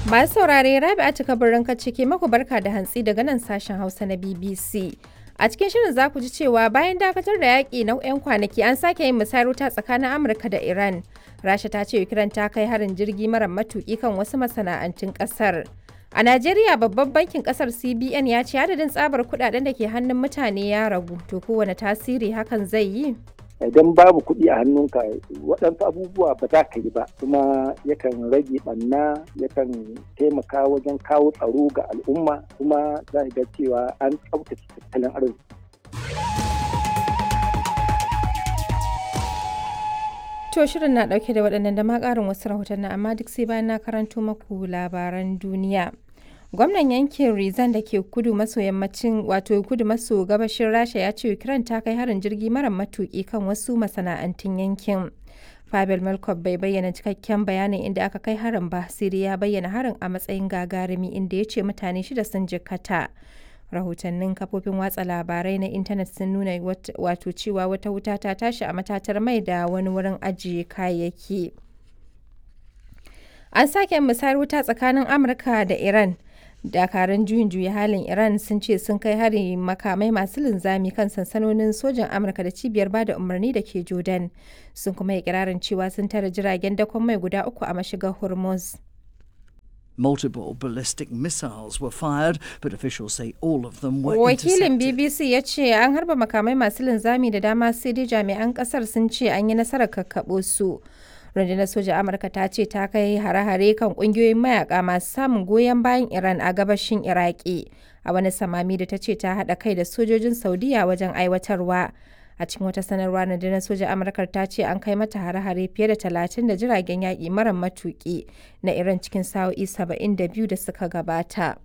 Masu saurare Rabi'a cika birnin ciki maku barka da hantsi daga nan sashen Hausa na BBC. A cikin shirin za ku ji cewa bayan dakatar da yaƙi na 'yan kwanaki an sake yin musayar wuta tsakanin Amurka da Iran. Rasha ta ce Ukraine ta kai harin jirgi mara matuƙi kan wasu masana'antun ƙasar. A Najeriya babban bankin ƙasar CBN ya ce adadin tsabar kuɗaɗen da ke hannun mutane ya ragu. To kowane tasiri hakan zai yi? idan babu kuɗi a hannunka waɗansu abubuwa ba za ka yi ba kuma yakan rage ɓanna yakan taimaka wajen kawo tsaro ga al'umma kuma za ga cewa an tsaftace tattalin arziki. To shirin na ɗauke da waɗannan da ma ƙarin wasu rahotanni amma duk sai bayan na karanto maku labaran duniya. gwamnan yankin rizan da ke kudu maso yammacin wato kudu maso gabashin rasha ya ce ukraine ta kai harin jirgi mara matuki kan wasu masana'antun yankin Pavel Melkov bai bayyana cikakken bayanin inda aka kai harin ba sai dai ya bayyana harin a matsayin gagarumi inda ya ce mutane shida sun jikkata rahotannin kafofin watsa labarai na intanet sun nuna wato cewa wata wuta ta tashi a matatar mai da wani wurin ajiye kayayyaki an sake musayar wuta tsakanin amurka da iran dakarun juyin juya halin iran sun ce sun kai hari makamai masu linzami kan sansanonin sojan amurka da cibiyar bada umarni da ke jordan sun kuma yi kirarin cewa sun tara jiragen dakon mai guda uku a mashigar hormuz Multiple ballistic missiles were fired, but officials say all of them were Wakilin intercepted. BBC ya ce an harba makamai masu linzami da dama sai dai jami'an kasar sun ce an yi nasarar kakkaɓo su. rundunar soja amurka ta ce ta kai hare-hare kan kungiyoyin mayaka masu samun goyon bayan iran a gabashin iraki a wani samami da ta ce ta haɗa kai da sojojin saudiya wajen aiwatarwa a cikin wata sanarwa rundunar soja amurka ta ce an kai mata hare-hare fiye da talatin da jiragen yaƙi mara matuƙi na iran cikin sa'o'i saba'in da biyu da suka gabata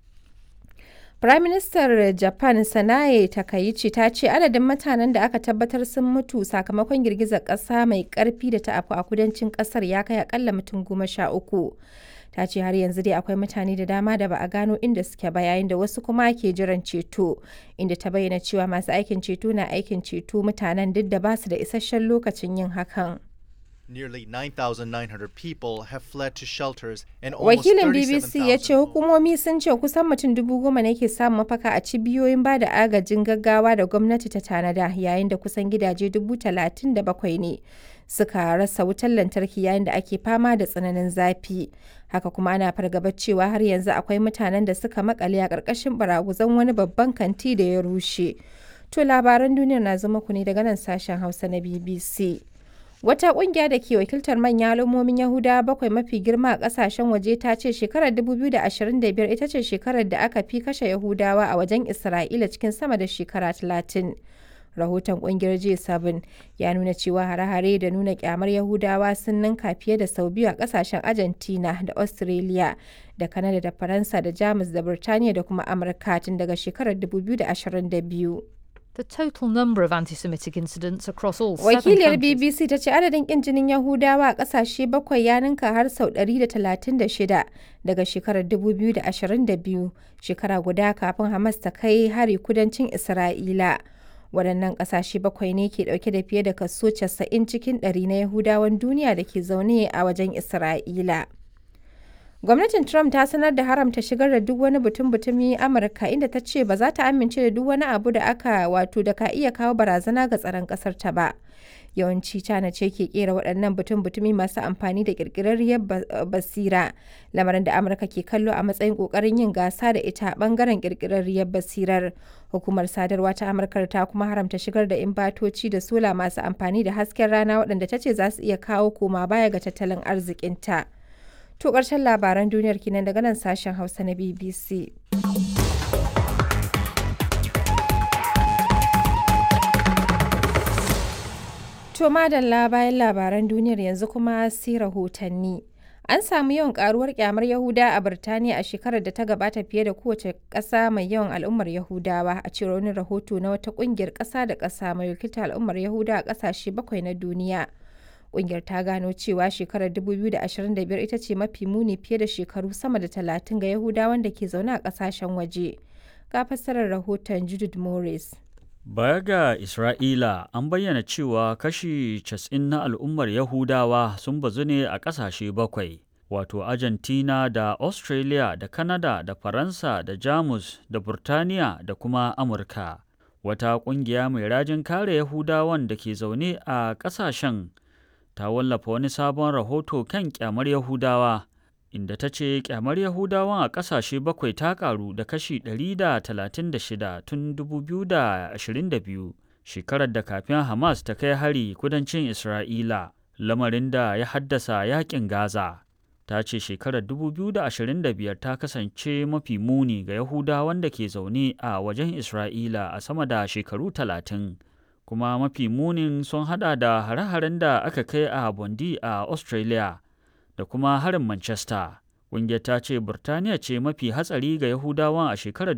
Firaministar Japan Sanae Takaichi ta ce adadin mutanen da aka tabbatar sun mutu sakamakon girgizar ƙasa mai ƙarfi da ta afku a kudancin ƙasar ya kai akalla mutum goma sha uku. Ta ce har yanzu dai akwai mutane da dama da ba a gano inda suke ba yayin da wasu kuma ke jiran ceto, inda ta bayyana cewa masu aikin ceto na aikin ceto mutanen duk da ba su da isasshen lokacin yin hakan. Nearly 9,900 people have fled to shelters and almost Wakilin BBC ya ce 37,000 hukumomi sun ce kusan mutum dubu goma ne ke samun mafaka a cibiyoyin ba da agajin gaggawa da gwamnati ta tanada yayin da kusan gidaje dubu talatin da bakwai ne suka rasa wutar lantarki yayin da ake fama da tsananin zafi. Haka kuma ana fargabar cewa har yanzu akwai mutanen da suka makale a ƙarƙashin baraguzan wani babban kanti da ya rushe. To labaran duniyar na zama ku ne daga nan sashen Hausa na BBC. Wata kungiya da ke wakiltar manya al'ummomin Yahudawa bakwai mafi girma a kasashen waje ta ce shekarar 2025 ita ce shekarar da aka fi kashe Yahudawa a wajen Isra'ila cikin sama da shekara 30. Rahoton kungiyar J7 ya nuna cewa hare-hare da nuna kyamar Yahudawa sun ninka fiye da sau biyu a kasashen Argentina da Australia da Canada da Faransa da Jamus da Birtaniya da kuma Amurka tun daga shekarar 2022. The total number of anti Semitic incidents across all seven Wakiliyar countries BBC ta ce adadin kin jinin Yahudawa a ƙasashe bakwai ya ninka har sau 136 daga shekarar 2022, shekara guda kafin Hamas ta kai hari kudancin Isra'ila. Waɗannan ƙasashe bakwai ne ke ɗauke da fiye da kaso 90 cikin ɗari na Yahudawan duniya da ke zaune a wajen Isra'ila. Gwamnatin Trump ta sanar da haramta shigar da duk wani butun-butumi Amurka inda ta ce ba za ta amince da duk wani abu da aka wato da ka iya kawo barazana ga tsaron ƙasar ta ba. Yawanci China ce ke kera waɗannan butun-butumi masu amfani da ƙirƙirarriyar basira, lamarin da Amurka ke kallo a matsayin ƙoƙarin yin gasa da ita a ɓangaren ƙirƙirarriyar basirar. Hukumar sadarwa ta Amurka ta kuma haramta shigar da imbatoci da sola masu amfani da hasken rana waɗanda ta ce za su iya kawo koma baya ga tattalin arzikinta. To ƙarshen labaran duniyar kenan daga nan sashen Hausa na BBC. To madalla bayan labaran duniyar yanzu kuma sai rahotanni. An samu yawan karuwar kyamar Yahuda a Birtaniya a shekarar da ta gabata fiye da kowace ƙasa mai yawan al'ummar Yahudawa a cewar wani rahoto na wata ƙungiyar ƙasa da ƙasa mai wakiltar al'ummar Yahuda a ƙasashe bakwai na duniya. Ƙungiyar ta gano cewa shekarar 2025 ita ce mafi muni fiye da shekaru sama da 30 ga Yahudawan da ke zaune a ƙasashen waje. Ga fassarar rahoton Judith Morris. Baya ga Isra'ila, an bayyana cewa kashi 90 na al'ummar Yahudawa sun bazu ne a ƙasashe bakwai, wato Argentina da Australia da Canada da Faransa da Jamus da Burtaniya da kuma Amurka. Wata ƙungiya mai rajin kare Yahudawan da ke zaune a ƙasashen ta wallafa wani sabon rahoto kan ƙyamar Yahudawa. inda ta ce kyamar Yahudawan a ƙasashe bakwai ta ƙaru da kashi 136 tun 2022 shekarar da kafin Hamas ta kai hari kudancin Isra'ila, lamarin da ya haddasa yaƙin Gaza. Ta ce shekarar 2025 ta kasance mafi muni ga Yahudawan da ke zaune a wajen Isra'ila a sama da shekaru 30. Kuma mafi munin sun hada da hare-haren da aka kai a Bondi a Australia. da kuma harin Manchester. Ƙungiyar ta ce Burtaniya ce mafi hatsari ga Yahudawan a shekarar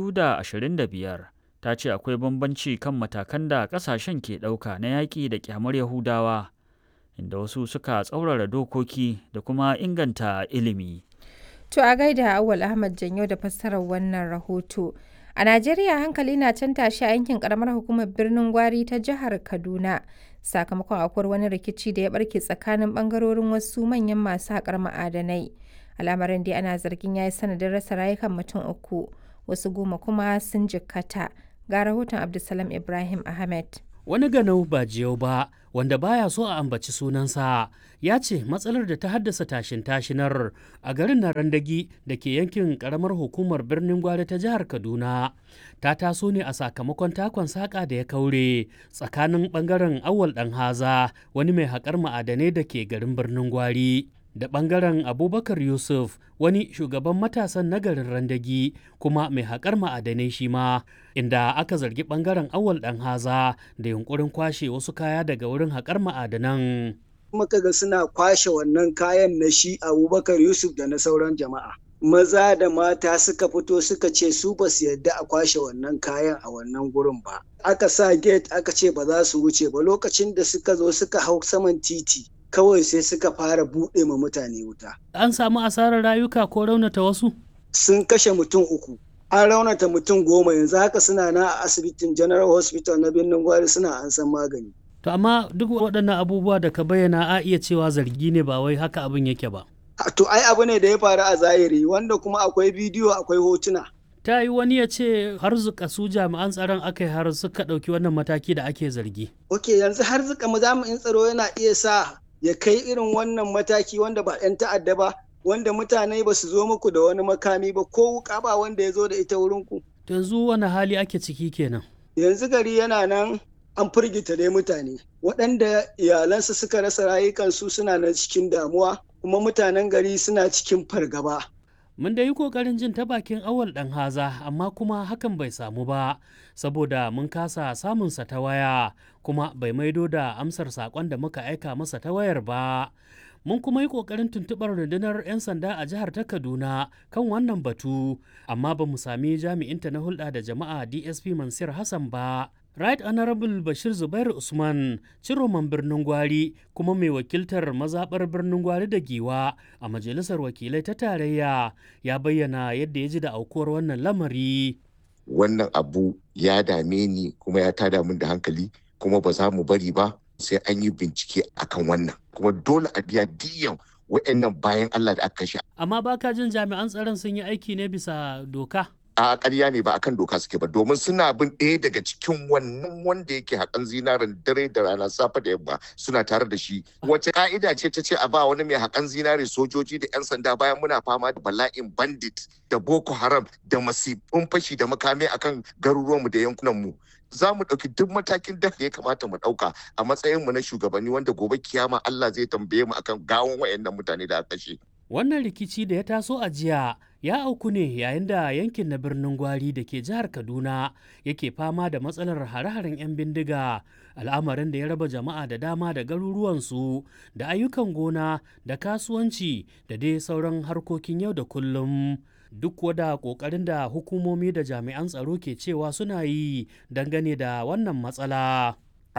2025. Ta ce akwai bambanci kan matakan da ƙasashen ke ɗauka na yaƙi da ƙyamar Yahudawa, inda wasu suka tsaurara dokoki da kuma inganta ilimi. To a gaida Awal Ahmad Janyo da fassarar wannan rahoto. A Najeriya hankali na can tashi a yankin karamar hukumar birnin Gwari ta jihar Kaduna sakamakon akwai wani rikici da ya barke tsakanin bangarorin wasu manyan masu haƙar ma'adanai. Al'amarin dai ana zargin ya yi sanadin rasa rayukan mutum uku, wasu goma kuma sun jikkata. Ga rahoton Abdulsalam Ibrahim Ahmed. Wani ganau ba jiyau ba wanda baya so a ambaci sunansa ya ce matsalar da ta haddasa tashin tashinar a garin na randagi da ke yankin karamar hukumar birnin gwari ta jihar kaduna ta taso ne a sakamakon takon saƙa da ya kaure tsakanin ɓangaren awal ɗan haza wani mai haƙar ma'adanai da ke garin birnin gwari da ɓangaren abubakar yusuf wani shugaban matasan nagarin randagi kuma mai haƙar ma'adanai shi ma inda aka zargi ɓangaren awal ɗan haza da yunkurin kwashe wasu kaya daga wurin haƙar ma'adanan muka ga suna kwashe wannan kayan na shi abubakar yusuf da na sauran jama'a maza da mata suka fito suka ce su ba su yadda a kwashe wannan kayan a wannan gurin ba aka sa gate aka ce ba za su wuce ba lokacin da suka zo suka hau saman titi kawai sai suka fara buɗe ma mutane wuta an samu asarar rayuka ko raunata wasu sun kashe mutum uku an raunata mutum goma yanzu haka suna na a asibitin general hospital na birnin gwari suna an san magani To amma duk waɗannan abubuwa da ka bayyana a iya cewa zargi ne ba wai haka abin yake ba. To ai abu ne da ya faru a zahiri wanda kuma akwai bidiyo akwai hotuna. Ta yi wani ya ce har zuka su jami'an tsaron aka yi har suka ɗauki wannan mataki da ake zargi. Ok yanzu har zuka jami'in tsaro yana iya sa ya kai irin wannan mataki wanda ba 'yan ta'adda ba wanda mutane ba su zo muku da wani makami ba ko wuka ba wanda ya zo da ita wurinku. Yanzu wani hali ake ciki kenan. Yanzu gari yana nan an firgita dai mutane waɗanda iyalansu suka rasa rayukansu suna na cikin damuwa kuma mutanen gari suna cikin fargaba. Mun da yi ƙoƙarin jin ta bakin awal ɗan haza amma kuma hakan bai samu ba saboda mun kasa samunsa ta waya kuma bai maido da amsar saƙon da muka aika masa ta wayar ba. Mun kuma yi ƙoƙarin tuntuɓar rundunar 'yan sanda a jihar ta Kaduna kan wannan batu, amma ba mu sami jami'inta na hulɗa da jama'a DSP Mansur Hassan ba. Right Honorable Bashir Zubair Usman, ciroman birnin Gwari kuma mai wakiltar mazaɓar birnin Gwari da Giwa a Majalisar Wakilai ta Tarayya ya bayyana yadda ya ji da aukuwar wannan lamari. Wannan abu ya dame ni kuma ya tada min da hankali kuma ba za mu bari ba sai an yi bincike akan wannan kuma dole a biya diyan wa'annan bayan Allah da aka kashe. Amma baka jin jami'an tsaron sun yi aiki ne bisa doka? a ƙarya ne ba akan doka suke ba domin suna bin ɗaya daga cikin wannan wanda yake haƙan zinaren dare da rana safe da yamma suna tare da shi wace ka'ida ce ta ce a ba wani mai haƙan zinare sojoji da 'yan sanda bayan muna fama da bala'in bandit da boko haram da masifin fashi da makami akan garuruwanmu da yankunanmu za mu ɗauki duk matakin da ya kamata mu ɗauka a matsayinmu na shugabanni wanda gobe kiyama Allah zai tambaye mu akan gawon wayannan mutane da aka kashe. Wannan rikici da ya taso a jiya ya auku ne yayin da yankin na birnin Gwari da ke jihar Kaduna yake fama da matsalar hare-haren 'yan bindiga al'amarin da ya raba jama'a da dama da garuruwansu da ayyukan gona da kasuwanci da dai sauran harkokin yau da kullum. Duk wada ƙoƙarin da hukumomi da jami'an tsaro ke cewa suna yi dangane da wannan matsala.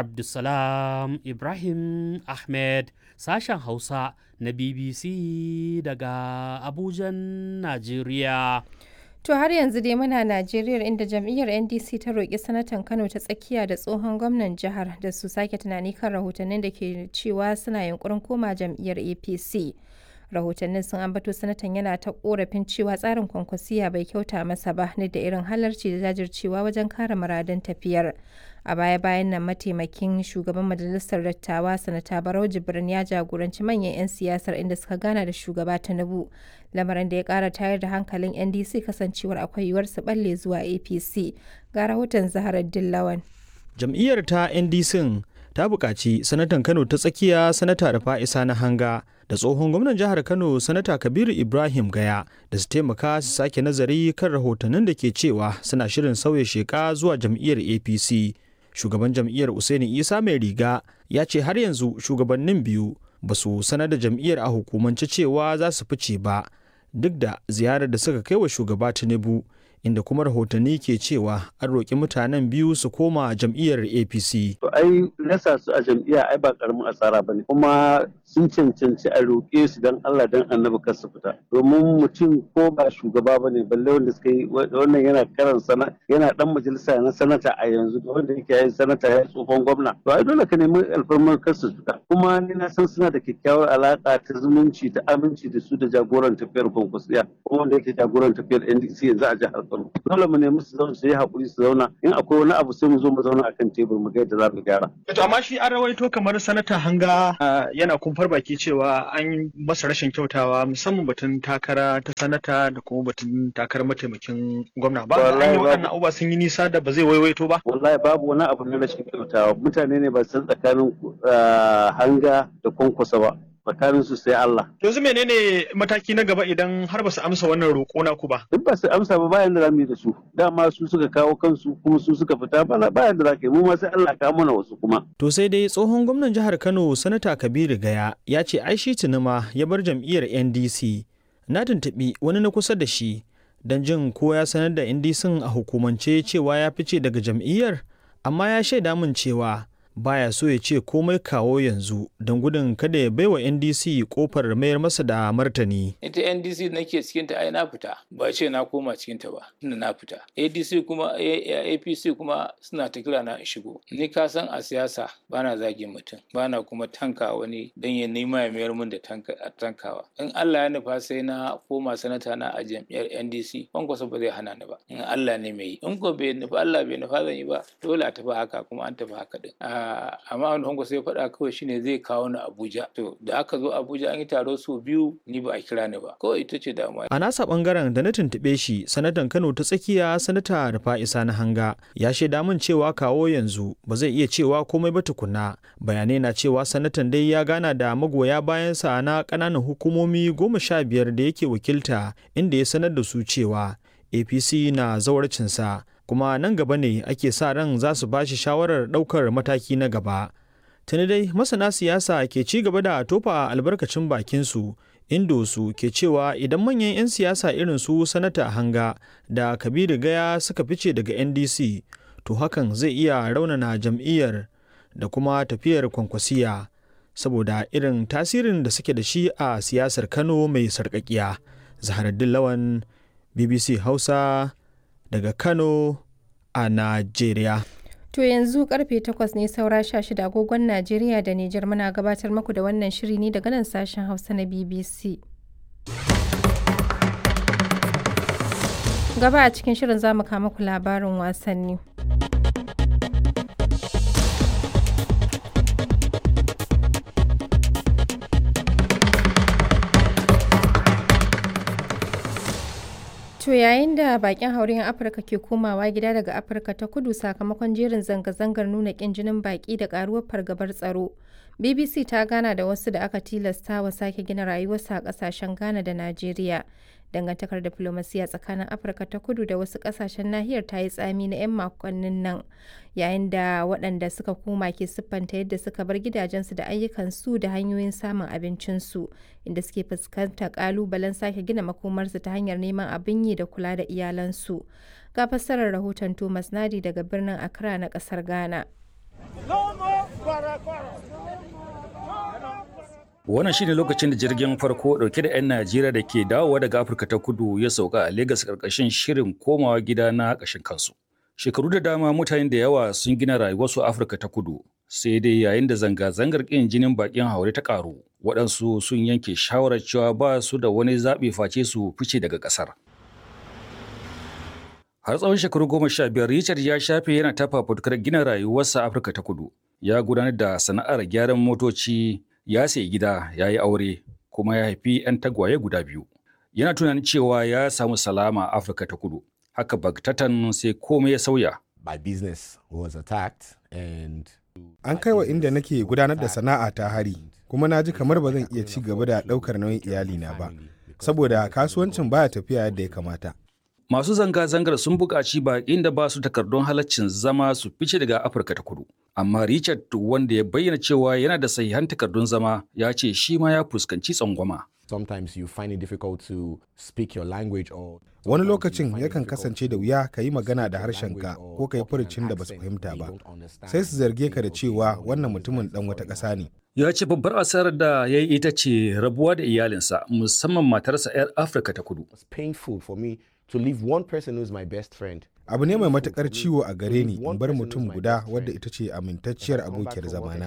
Abdulsalam Ibrahim Ahmed sashen Hausa na BBC daga Abujan, Najeriya. To har yanzu dai muna Najeriya inda jam'iyyar NDC ta roƙi sanatan Kano ta tsakiya da tsohon gwamnan jihar da su sake tunani kan rahotannin da ke cewa suna yunkurin koma jam'iyyar APC. rahotannin sun ambato sanatan yana ta korafin cewa tsarin kwankwasiya bai kyauta masa ba ne da irin halarci da jajircewa wajen kare muradun tafiyar a baya bayan nan mataimakin shugaban majalisar dattawa sanata barau jibrin ya jagoranci manyan 'yan siyasar inda suka gana da shugaba tinubu lamarin da ya kara tayar da hankalin ndc kasancewar akwai yiwuwar su balle zuwa apc ga rahoton zaharar dillawan jam'iyyar ta ndc ta buƙaci sanatan kano ta tsakiya sanata rafa'isa na hanga da tsohon gwamnan jihar kano sanata kabiru ibrahim gaya da su taimaka su sake nazari kan rahotannin da ke cewa suna shirin sauya sheka zuwa jam'iyyar apc shugaban jam'iyyar usaini isa mai riga ya ce har yanzu shugabannin biyu ba su sanar da jam'iyyar a hukumance cewa za su fice ba duk da ziyarar da suka kai wa shugaba tinubu inda kuma rahotanni ke cewa an roƙi mutanen biyu su koma jam'iyyar apc to ai rasa su a jam'iyya ai ba karamin asara bane kuma sun cancanci a roƙe su dan Allah dan annabi kar su fita domin mutum ko ba shugaba bane balle wanda suka yi wannan yana karan sana yana dan majalisa na sanata a yanzu da wanda yake yin sanata ya tsohon gwamna to ai dole ka nemi alfarmar kar su fita kuma ni na san suna da kyakkyawar alaka ta zumunci ta aminci da su da jagoran tafiyar kwankwasiya kuma wanda yake jagoran tafiyar NDC yanzu a jihar Kano dole mu nemi su zauna su yi hakuri su zauna in akwai wani abu sai mu zo mu zauna akan tebur mu ga yadda za mu gyara to amma shi an rawaito kamar sanata hanga yana kumfar baki cewa an masa rashin kyautawa musamman batun takara ta sanata da kuma batun takarar mataimakin gwamna ba an yi waɗannan abubuwa sun yi nisa da ba zai waiwaito ba wallahi babu wani abu na rashin kyautawa mutane ne ba san tsakanin hanga da kwankwasa ba tsakanin su sai Allah. Yanzu menene mataki na gaba idan har ba su amsa wannan roƙo na ku ba? Duk ba su amsa ba bayan da za mu yi da su. Dama su suka kawo kansu kuma su suka fita bayan da za ka yi mu ma sai Allah ka mana wasu kuma. To sai dai tsohon gwamnan jihar Kano Sanata Kabiru Gaya ya ce ai shi tunuma ya bar jam'iyyar NDC. Na tuntuɓi wani na kusa da shi don jin ko ya sanar da NDC a hukumance cewa ya fice daga jam'iyyar amma ya shaida min cewa baya so ya ce komai kawo yanzu don gudun kada ya baiwa ndc kofar mayar masa da martani ita ndc nake cikin ta ai na fita ba ce na koma cikin ta ba tunda na fita adc kuma apc kuma suna ta kira na in shigo ni ka san a siyasa bana zagin mutum bana kuma tanka wani dan ya nema ya mayar min da tankawa in Allah ya nufa sai na koma sanata na a jam'iyyar ndc kwankwasa ba zai hana ni ba in Allah ne mai yi in ko bai nufa Allah bai nufa zan yi ba dole a tafi haka kuma an tafi haka din amma wani hango sai faɗa kawai shine zai kawo ni Abuja to da aka zo Abuja an yi taro su biyu ni ba a kira ni ba kawai ita ce damuwa a nasa bangaren da na tuntuɓe shi sanatan Kano ta tsakiya sanata Rufa'isa na hanga ya shaida min cewa kawo yanzu ba zai iya cewa komai ba tukuna bayanai na cewa sanatan dai ya gana da magoya bayansa na ƙananan hukumomi goma sha biyar da yake wakilta inda ya sanar da su cewa APC na zawarcinsa kuma nan gaba ne ake sa ran za su ba shi shawarar ɗaukar mataki na gaba. Tuni dai masana siyasa ke ci gaba da tofa albarkacin bakinsu indo su ke cewa idan manyan 'yan siyasa irin su sanata hanga da kabiru gaya suka fice daga ndc to hakan zai iya raunana jam'iyyar da kuma tafiyar kwankwasiya saboda irin tasirin da suke da shi a siyasar kano mai sarƙaƙiya zaharaddin lawan bbc hausa daga Kano a Najeriya. To yanzu karfe 8 ne saura 16 agogon Najeriya da Nijar muna gabatar muku da wannan shiri ne daga nan sashen Hausa na BBC. Gaba a cikin shirin za mu kama ku labarin wasanni. To yayin da bakin hauren Afirka ke komawa gida daga Afirka ta kudu sakamakon jerin zanga-zangar nuna kin jinin baki da karuwar fargabar tsaro. BBC ta gana da wasu da aka tilasta wa sake gina rayuwarsa a kasashen Ghana da Najeriya. Dangantakar diflomasiya tsakanin Afirka ta kudu da wasu kasashen nahiyar ta yi tsami na 'yan makonnin nan, yayin da waɗanda suka koma ke siffanta yadda suka bar gidajensu da ayyukansu da hanyoyin samun abincinsu, inda suke fuskantar ƙalubalen sake gina makomarsu ta hanyar neman abin yi da kula da iyalansu. Ga fassarar rahoton Thomas Nadi daga birnin Accra na ƙasar Ghana. Wannan shine lokacin da jirgin farko dauke da 'yan Najeriya da ke dawowa daga Afirka ta kudu ya sauka a Legas karkashin shirin komawa gida na ƙashin kansu. Shekaru da dama mutane da yawa sun gina rayuwarsu a Afirka ta kudu, sai dai yayin da zanga-zangar ƙin jinin baƙin haure ta ƙaru, waɗansu sun yanke shawarar cewa ba su da wani zaɓi face su fice daga ƙasar. Har tsawon shekaru goma sha biyar Richard ya shafe yana tafa fitukar gina rayuwarsa Afirka ta kudu. Ya gudanar da sana'ar gyaran motoci, ya sayi gida, ya yi aure, kuma ya haifi 'yan tagwaye guda biyu. Yana tunanin cewa ya samu salama a Afirka ta kudu. Haka bagtatan sai komai ya sauya. My business was attacked and An kai wa inda nake gudanar da sana'a ta hari, kuma na ji kamar ba zan iya ci gaba da ɗaukar nauyin iyalina ba, saboda kasuwancin baya tafiya yadda ya kamata. Masu zanga-zangar sun buƙaci baƙin da ba su takardun halaccin zama su fice daga Afirka ta kudu. Amma Richard wanda ya bayyana cewa yana da sahihan takardun zama ya ce shi ma ya fuskanci tsangwama. sometimes you find it difficult to speak your language or Wani lokacin yakan kasance da wuya ka yi magana da harshenka ko ka yi furucin da ba su fahimta ba, sai su zarge ka da cewa wannan mutumin ɗan wata ƙasa ne. Ya ce babbar asarar da ya yi ita ce rabuwa da iyalinsa musamman matarsa 'yar Afirka ta kudu. it's painful for me to leave one person who's my best friend Abu ne mai matuƙar ciwo a gare ni in bar mutum guda wadda ita ce amintacciyar abokiyar zamana.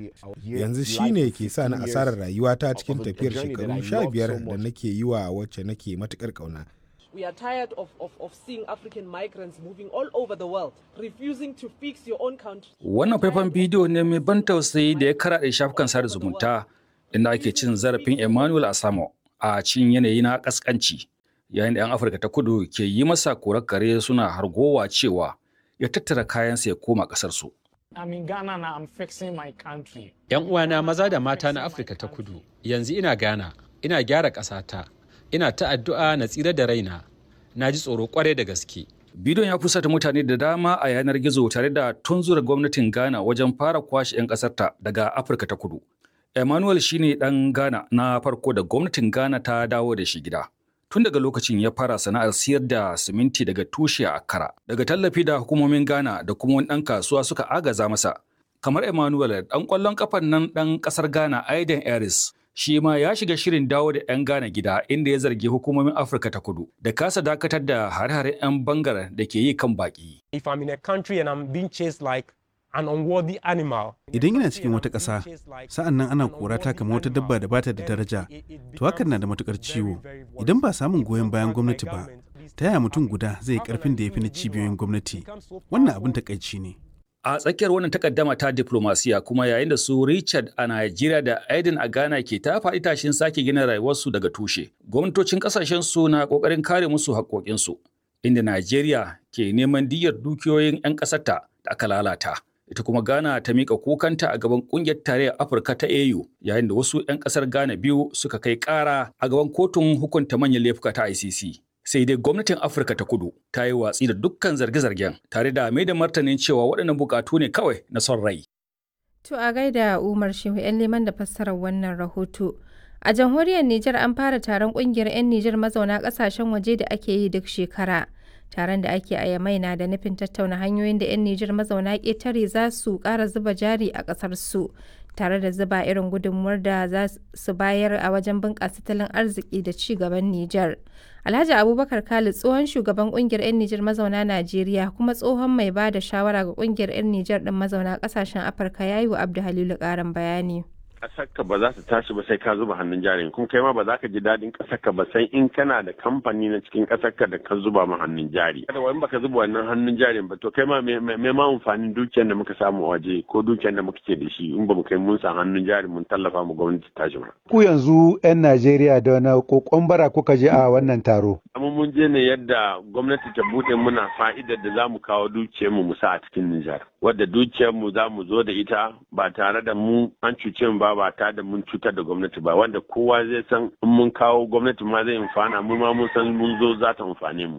Yanzu shi ne ke sa ni asarar rayuwata cikin tafiyar shekaru sha biyar da nake yi wa wacce nake matuƙar ƙauna. We are tired of, of, of seeing African migrants moving all over the world, refusing to fix your own country. Wannan faifan bidiyo ne mai ban tausayi da ya karaɗe shafukan sada zumunta inda ake cin zarafin Emmanuel Asamo a cikin yanayi na ƙasƙanci. Yayin da 'yan Afirka ta kudu ke yi masa korar kare suna hargowa cewa ya tattara kayansa ya koma ƙasarsu. I'm in Ghana now, I'm fixing my country. 'Yan uwana maza da mata na Afirka ta kudu, yanzu ina Ghana, ina gyara ƙasata, ina ta addu'a na tsira da raina, na ji tsoro kwarai da gaske. Bidiyon ya fusata mutane da dama a yanar gizo tare da tunzura gwamnatin Ghana wajen fara kwashe 'yan ƙasarta daga Afirka ta kudu. Emmanuel shine ɗan Ghana na farko da gwamnatin Ghana ta dawo da shi gida. Tun daga lokacin ya fara sana'ar siyar da siminti daga tushe a Accra. Daga tallafi da hukumomin Ghana da kuma wani ɗan kasuwa suka agaza masa. Kamar Emmanuel ɗan ƙwallon ƙafan nan ɗan ƙasar Ghana Aiden Aris shi ma ya shiga shirin dawo da 'yan Ghana gida inda ya zargi hukumomin Afirka ta kudu da kasa dakatar da hare-haren 'yan bangar da ke yi kan baki. If I'm in a country and I'm being chased like an unworthy animal. Idan ina cikin wata ƙasa, sa'an nan ana korata kamar wata dabba da bata da daraja, to hakan na da matukar ciwo. Idan ba samun goyon bayan gwamnati ba, ta yaya mutum guda zai yi ƙarfin da ya fi na cibiyoyin gwamnati? Wannan abin takaici ne. A tsakiyar wannan takaddama ta diplomasiya kuma yayin da su Richard a Najeriya da Aiden a Ghana ke ta faɗi tashin sake gina rayuwarsu daga tushe. Gwamnatocin ƙasashen su na ƙoƙarin kare musu haƙoƙinsu, inda Najeriya ke neman diyyar dukiyoyin 'yan ƙasarta da aka lalata. Ita kuma Ghana ta miƙa kukanta a gaban ƙungiyar tarayyar Afirka ta AU yayin da wasu 'yan ƙasar Ghana biyu suka kai ƙara a gaban kotun hukunta manyan laifuka ta ICC. sai dai gwamnatin afirka ta kudu ta yi watsi da dukkan zarge-zargen tare da mai da martanin cewa waɗannan bukatu ne kawai na son rai To a gaida Umar Shehu 'yan liman da fassarar wannan rahoto. A jamhuriyar Nijar an fara taron kungiyar 'yan Nijar mazauna kasashen waje da ake yi duk shekara. Taron da ake a Yamai na da nufin tattauna hanyoyin da 'yan Nijar mazauna ƙetare za su ƙara zuba jari a ƙasar su, tare da zuba irin gudunmuwar da za su bayar a wajen bunƙasa tattalin arziki da ci gaban Nijar. Alhaji Abubakar Khalid tsohon shugaban kungiyar 'yan Nijar mazauna Najeriya kuma tsohon mai ba da shawara ga kungiyar 'yan Nijar ɗin mazauna ƙasashen Afirka ya yi wa Abdu Halilu ƙarin bayani. ƙasarka ba za ta tashi ba sai ka zuba hannun jari kuma kai ma ba za ka ji daɗin ƙasarka ba sai in kana da kamfani na cikin ƙasarka da ka zuba ma hannun jari kada wani baka zuba wannan hannun jarin ba to kai ma me ma amfanin dukiyar da muka samu a waje ko dukiyar da muka ke da shi in ba mu kai mun sa hannun jari mun tallafa mu gwamnati tashi ba ku yanzu 'yan Najeriya da wani kokon bara kuka je a wannan taro amma mun je ne yadda gwamnati ta bude muna fa'idar da za mu kawo dukiyar mu mu sa a cikin Nijar wadda dukiyar mu za mu zo da ita ba tare da mu an cuce mu ba ba tare da mun cutar da gwamnati ba wanda kowa zai san in mun kawo gwamnati ma zai amfana mu ma mun san mun zo za ta amfane mu